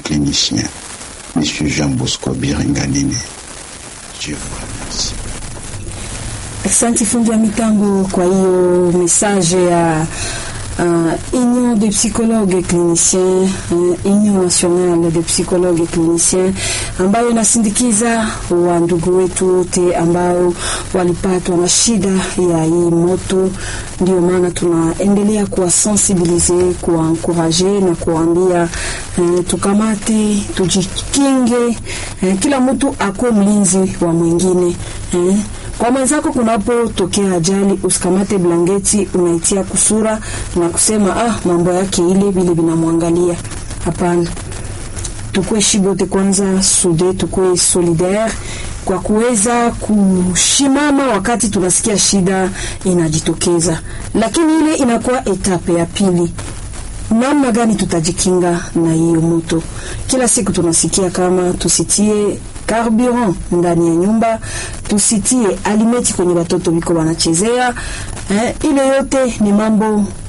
clinicien, M. Jean Bosco Biringanine. Je vous remercie. Asante fundi wa mitambo kwa hiyo message ya uh, Union des psychologues cliniciens uh, Union nationale des psychologues cliniciens ambayo inasindikiza wa ndugu wetu wote ambao walipatwa na shida ya hii moto. Ndio maana tunaendelea kuwasensibilize, kuwankuraje na kuwaambia uh, tukamate, tujikinge, uh, kila mtu akuwe mlinzi wa mwingine uh, kwa mwenzako kunapotokea ajali, usikamate blanketi unaitia kusura na kusema ah, mambo yake ile vile vinamwangalia. Hapana, tukue shibote kwanza sude, tukue solidaire kwa kuweza kushimama wakati tunasikia shida inajitokeza, lakini ile inakuwa etape ya pili namna gani tutajikinga na hiyo moto. Kila siku tunasikia kama tusitie carburant ndani ya nyumba, tusitie alimeti kwenye watoto viko wanachezea. Eh, ile yote ni mambo